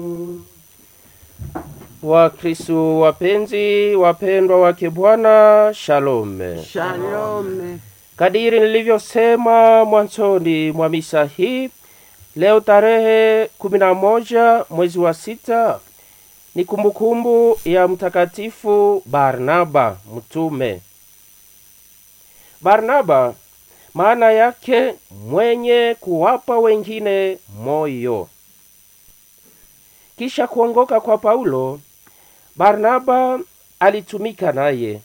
Wakristo wapenzi, wapendwa wake Bwana, shalome. Shalome. Kadiri nilivyosema mwanzoni mwa misa hii, leo tarehe kumi na moja mwezi wa sita ni kumbukumbu ya Mtakatifu Barnaba mtume. Barnaba maana yake mwenye kuwapa wengine moyo. Kisha kuongoka kwa Paulo, Barnaba alitumika naye.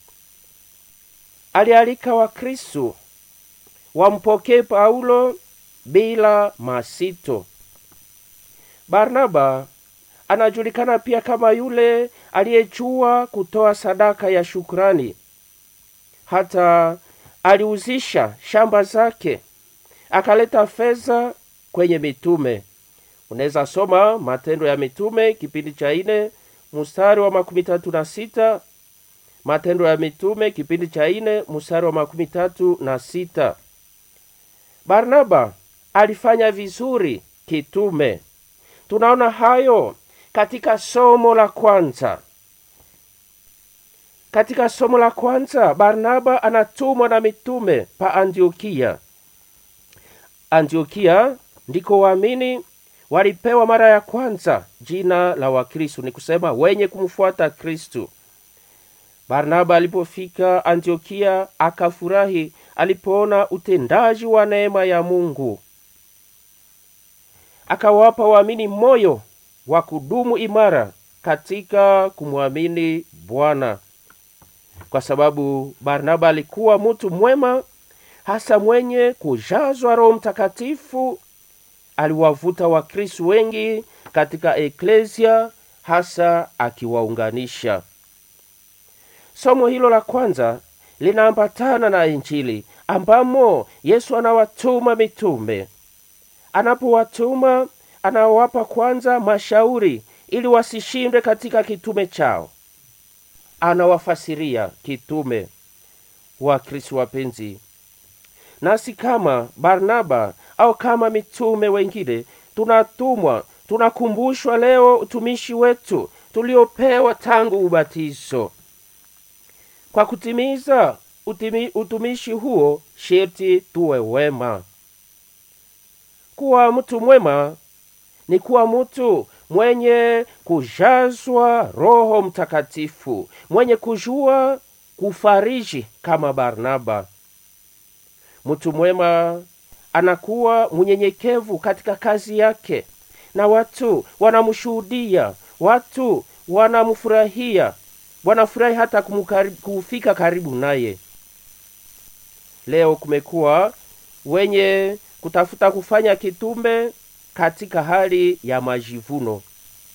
Alialika Wakristo wampokee Paulo bila masito. Barnaba anajulikana pia kama yule aliyejua kutoa sadaka ya shukrani. Hata aliuzisha shamba zake akaleta fedha kwenye mitume. Unaweza soma Matendo ya Mitume kipindi cha ine mstari wa makumi tatu na sita Matendo ya Mitume kipindi cha ine mstari wa makumi tatu na sita Barnaba alifanya vizuri kitume. Tunaona hayo katika somo la kwanza. Katika somo la kwanza, Barnaba anatumwa na mitume pa Antiokia. Antiokia ndiko waamini walipewa mara ya kwanza jina la Wakristo, ni kusema wenye kumfuata Kristu. Barnaba alipofika Antiokia akafurahi alipoona utendaji wa neema ya Mungu, akawapa waamini moyo wa kudumu imara katika kumwamini Bwana, kwa sababu Barnaba alikuwa mtu mwema, hasa mwenye kujazwa Roho Mtakatifu. Aliwavuta Wakristo wengi katika eklesia, hasa akiwaunganisha. Somo hilo la kwanza linaambatana na Injili ambamo Yesu anawatuma mitume. Anapowatuma anawapa kwanza mashauri ili wasishindwe katika kitume chao. Anawafasiria kitume. Wakristo wapenzi, nasi kama Barnaba au kama mitume wengine tunatumwa, tunakumbushwa leo utumishi wetu tuliopewa tangu ubatizo. Kwa kutimiza utimi, utumishi huo sherti tuwe wema. Kuwa mtu mwema ni kuwa mtu mwenye kujazwa Roho Mtakatifu, mwenye kujua kufariji kama Barnaba. Mtu mwema anakuwa mnyenyekevu katika kazi yake, na watu wanamshuhudia, watu wanamfurahia, wanafurahi hata kufika karibu naye. Leo kumekuwa wenye kutafuta kufanya kitume katika hali ya majivuno.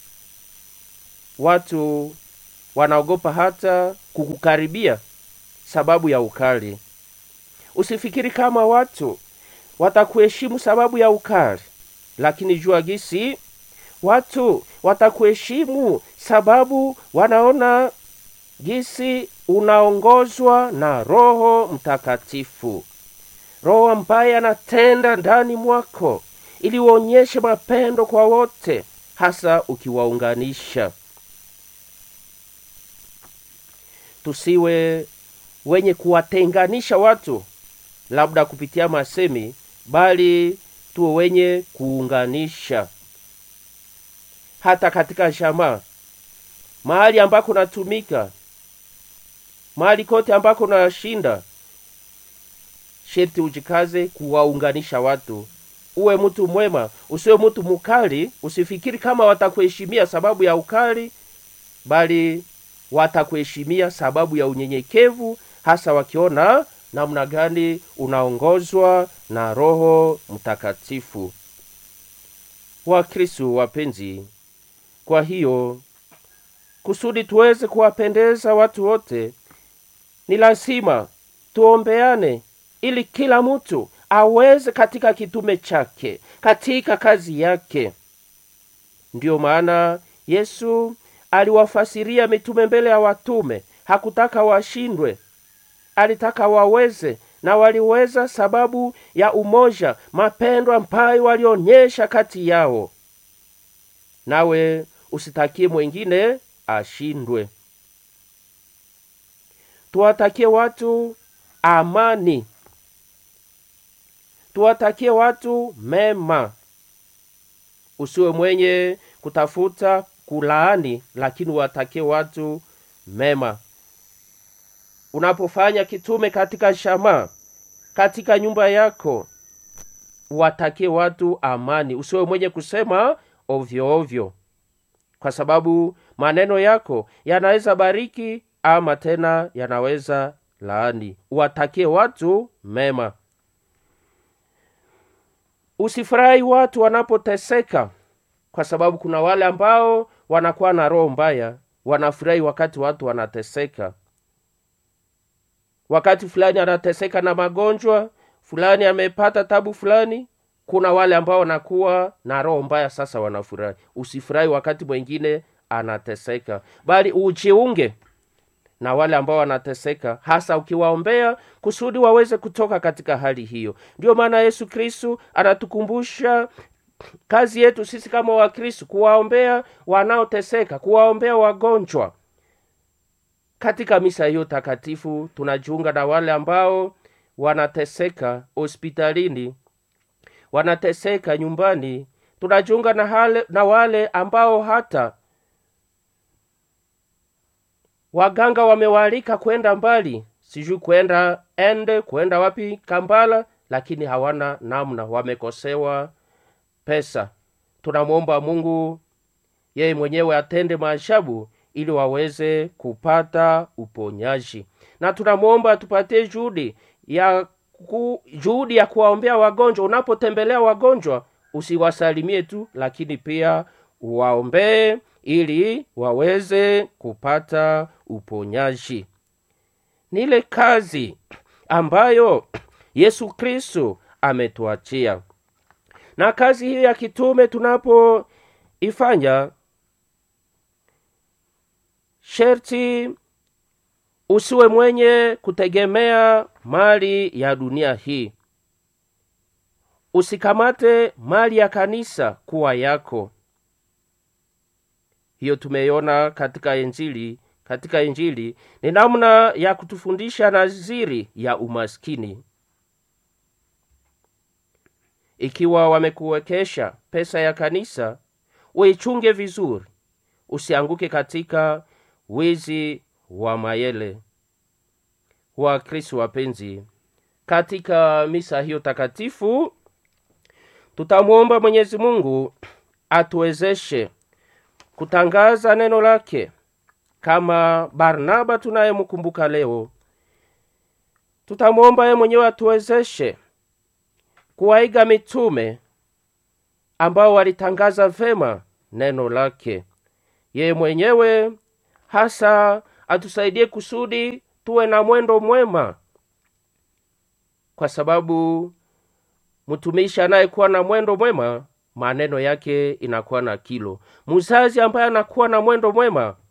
Watu wanaogopa hata kukukaribia sababu ya ukali. Usifikiri kama watu watakuheshimu sababu ya ukali, lakini jua gisi watu watakuheshimu sababu wanaona gisi unaongozwa na Roho Mtakatifu, Roho ambaye anatenda ndani mwako ili uonyeshe mapendo kwa wote, hasa ukiwaunganisha. Tusiwe wenye kuwatenganisha watu labda kupitia masemi, bali tuwe wenye kuunganisha. Hata katika jamaa, mahali ambako natumika, mahali kote ambako nashinda, sherti ujikaze kuwaunganisha watu. Uwe mtu mwema, usiwe mtu mukali. Usifikiri kama watakuheshimia sababu ya ukali, bali watakuheshimia sababu ya unyenyekevu, hasa wakiona namna gani unaongozwa na Roho Mtakatifu. Wakristo wapenzi, kwa hiyo kusudi tuweze kuwapendeza watu wote, ni lazima tuombeane ili kila mtu aweze katika kitume chake, katika kazi yake. Ndiyo maana Yesu aliwafasiria mitume mbele ya watume. Hakutaka washindwe, alitaka waweze, na waliweza sababu ya umoja, mapendo ambayo walionyesha kati yao. nawe usitakie mwingine ashindwe. Tuwatakie watu amani, tuwatakie watu mema. Usiwe mwenye kutafuta kulaani, lakini watakie watu mema. Unapofanya kitume katika shama, katika nyumba yako, watakie watu amani. Usiwe mwenye kusema ovyo ovyo, kwa sababu maneno yako yanaweza bariki ama tena yanaweza laani. Watakie watu mema. Usifurahi watu wanapoteseka, kwa sababu kuna wale ambao wanakuwa na roho mbaya, wanafurahi wakati watu wanateseka. Wakati fulani anateseka na magonjwa fulani, amepata tabu fulani, kuna wale ambao wanakuwa na roho mbaya, sasa wanafurahi. Usifurahi wakati mwingine anateseka, bali ujiunge na wale ambao wanateseka, hasa ukiwaombea kusudi waweze kutoka katika hali hiyo. Ndiyo maana Yesu Kristu anatukumbusha kazi yetu sisi kama Wakristu kuwaombea wanaoteseka, kuwaombea wagonjwa. Katika misa hiyo takatifu tunajiunga na wale ambao wanateseka hospitalini, wanateseka nyumbani. Tunajiunga na, hale, na wale ambao hata waganga wamewaalika kwenda mbali, sijui kwenda ende kwenda wapi Kambala, lakini hawana namna, wamekosewa pesa. Tunamwomba Mungu yeye mwenyewe atende maajabu ili waweze kupata uponyaji, na tunamwomba atupatie juhudi ya ku, juhudi ya kuwaombea wagonjwa. Unapotembelea wagonjwa usiwasalimie tu, lakini pia uwaombee ili waweze kupata uponyaji. Ni ile kazi ambayo Yesu Kristo ametuachia, na kazi hiyo ya kitume tunapoifanya, sherti usiwe mwenye kutegemea mali ya dunia hii. Usikamate mali ya kanisa kuwa yako. Hiyo tumeiona katika Injili. Katika Injili ni namna ya kutufundisha naziri ya umaskini. Ikiwa wamekuwekesha pesa ya kanisa, uichunge vizuri, usianguke katika wizi wa mayele. Wakristo wapenzi, katika misa hiyo takatifu tutamwomba Mwenyezi Mungu atuwezeshe kutangaza neno lake kama Barnaba tunayemkumbuka leo. Tutamwomba yeye mwenyewe atuwezeshe kuwaiga mitume ambao walitangaza vema neno lake. Yeye mwenyewe hasa atusaidie kusudi tuwe na mwendo mwema, kwa sababu mtumishi anayekuwa na mwendo mwema maneno yake inakuwa na kilo. Mzazi ambaye anakuwa na mwendo mwema